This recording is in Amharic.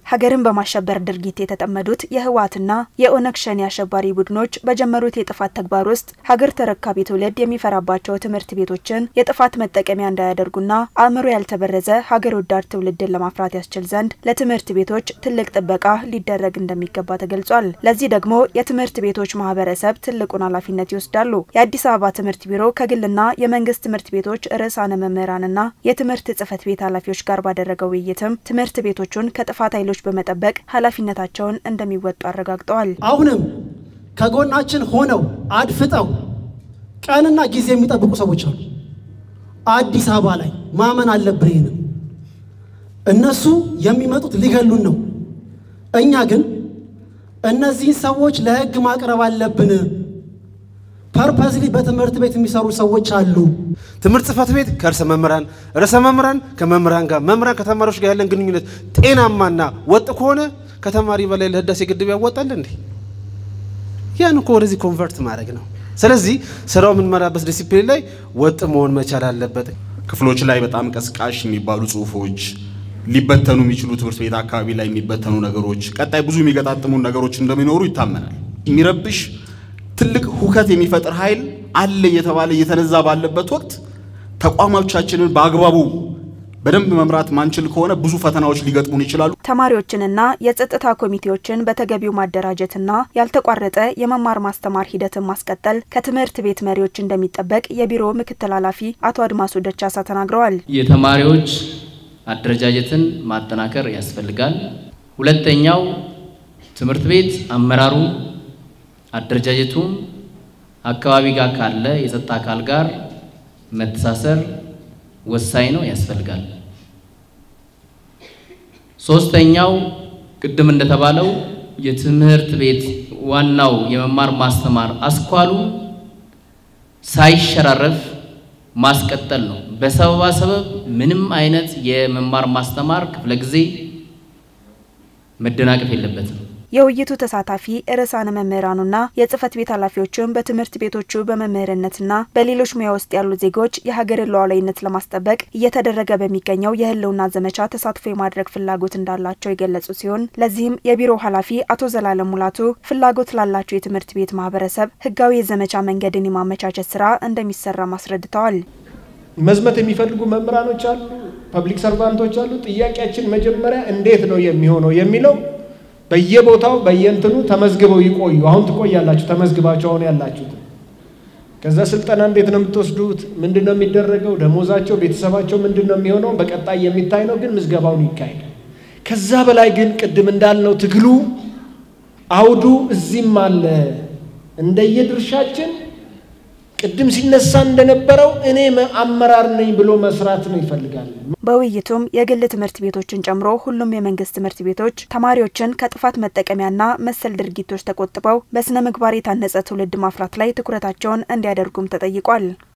ሀገርን በማሸበር ድርጊት የተጠመዱት የህወሓትና የኦነግ ሸኔ አሸባሪ ቡድኖች በጀመሩት የጥፋት ተግባር ውስጥ ሀገር ተረካቢ ትውልድ የሚፈራባቸው ትምህርት ቤቶችን የጥፋት መጠቀሚያ እንዳያደርጉና አእምሮ ያልተበረዘ ሀገር ወዳድ ትውልድን ለማፍራት ያስችል ዘንድ ለትምህርት ቤቶች ትልቅ ጥበቃ ሊደረግ እንደሚገባ ተገልጿል። ለዚህ ደግሞ የትምህርት ቤቶች ማህበረሰብ ትልቁን ኃላፊነት ይወስዳሉ። የአዲስ አበባ ትምህርት ቢሮ ከግልና የመንግስት ትምህርት ቤቶች ርዕሳነ መምህራንና የትምህርት ጽህፈት ቤት ኃላፊዎች ጋር ባደረገው ውይይትም ትምህርት ቤቶቹን ከጥፋት ኃይሎች በመጠበቅ ኃላፊነታቸውን እንደሚወጡ አረጋግጠዋል። አሁንም ከጎናችን ሆነው አድፍጠው ቀንና ጊዜ የሚጠብቁ ሰዎች አሉ። አዲስ አበባ ላይ ማመን አለብን። ይህንም እነሱ የሚመጡት ሊገሉን ነው። እኛ ግን እነዚህን ሰዎች ለህግ ማቅረብ አለብን። ፐርፐዝሊ በትምህርት ቤት የሚሰሩ ሰዎች አሉ። ትምህርት ጽህፈት ቤት ከርዕሰ መምህራን፣ ርዕሰ መምህራን ከመምህራን ጋር፣ መምህራን ከተማሪዎች ጋር ያለን ግንኙነት ጤናማና ወጥ ከሆነ ከተማሪ በላይ ለህዳሴ ግድብ ያወጣል እንዴ? ያን እኮ ወደዚህ ኮንቨርት ማድረግ ነው። ስለዚህ ስራው የምንመራበት ዲሲፕሊን ላይ ወጥ መሆን መቻል አለበት። ክፍሎች ላይ በጣም ቀስቃሽ የሚባሉ ጽሁፎች ሊበተኑ የሚችሉ ትምህርት ቤት አካባቢ ላይ የሚበተኑ ነገሮች፣ ቀጣይ ብዙ የሚገጣጥሙ ነገሮች እንደሚኖሩ ይታመናል። የሚረብሽ ትልቅ ሁከት የሚፈጥር ኃይል አለ እየተባለ እየተነዛ ባለበት ወቅት ተቋሞቻችንን በአግባቡ በደንብ መምራት ማንችል ከሆነ ብዙ ፈተናዎች ሊገጥሙን ይችላሉ። ተማሪዎችንና የጸጥታ ኮሚቴዎችን በተገቢው ማደራጀትና ያልተቋረጠ የመማር ማስተማር ሂደትን ማስቀጠል ከትምህርት ቤት መሪዎች እንደሚጠበቅ የቢሮ ምክትል ኃላፊ አቶ አድማሱ ደቻሳ ተናግረዋል። የተማሪዎች አደረጃጀትን ማጠናከር ያስፈልጋል። ሁለተኛው ትምህርት ቤት አመራሩ አደረጃጀቱም አካባቢ ጋር ካለ የጸጥታ አካል ጋር መተሳሰር ወሳኝ ነው፣ ያስፈልጋል። ሶስተኛው ቅድም እንደተባለው የትምህርት ቤት ዋናው የመማር ማስተማር አስኳሉ ሳይሸራረፍ ማስቀጠል ነው። በሰበባ ሰበብ ምንም አይነት የመማር ማስተማር ክፍለ ጊዜ መደናቀፍ የለበትም። የውይይቱ ተሳታፊ ርዕሳነ መምህራኑና የጽህፈት ቤት ኃላፊዎችም በትምህርት ቤቶቹ በመምህርነትና በሌሎች ሙያ ውስጥ ያሉ ዜጎች የሀገርን ሉዓላዊነት ለማስጠበቅ እየተደረገ በሚገኘው የህልውና ዘመቻ ተሳትፎ የማድረግ ፍላጎት እንዳላቸው የገለጹ ሲሆን ለዚህም የቢሮው ኃላፊ አቶ ዘላለም ሙላቱ ፍላጎት ላላቸው የትምህርት ቤት ማህበረሰብ ህጋዊ የዘመቻ መንገድን የማመቻቸት ስራ እንደሚሰራም አስረድተዋል። መዝመት የሚፈልጉ መምህራኖች አሉ፣ ፐብሊክ ሰርቫንቶች አሉ። ጥያቄያችን መጀመሪያ እንዴት ነው የሚሆነው የሚለው በየቦታው በየእንትኑ ተመዝግበው ይቆዩ። አሁን ትቆያላችሁ ተመዝግባችሁ አሁን ያላችሁት። ከዛ ስልጠና እንዴት ነው የምትወስዱት? ምንድን ነው የሚደረገው? ደሞዛቸው፣ ቤተሰባቸው ምንድን ነው የሚሆነው? በቀጣይ የሚታይ ነው፣ ግን ምዝገባውን ይካሄዳል። ከዛ በላይ ግን ቅድም እንዳልነው ትግሉ አውዱ እዚህም አለ። እንደየድርሻችን ቅድም ሲነሳ እንደነበረው እኔ አመራር ነኝ ብሎ መስራት ነው ይፈልጋል። በውይይቱም የግል ትምህርት ቤቶችን ጨምሮ ሁሉም የመንግስት ትምህርት ቤቶች ተማሪዎችን ከጥፋት መጠቀሚያና መሰል ድርጊቶች ተቆጥበው በስነ ምግባር የታነጸ ትውልድ ማፍራት ላይ ትኩረታቸውን እንዲያደርጉም ተጠይቋል።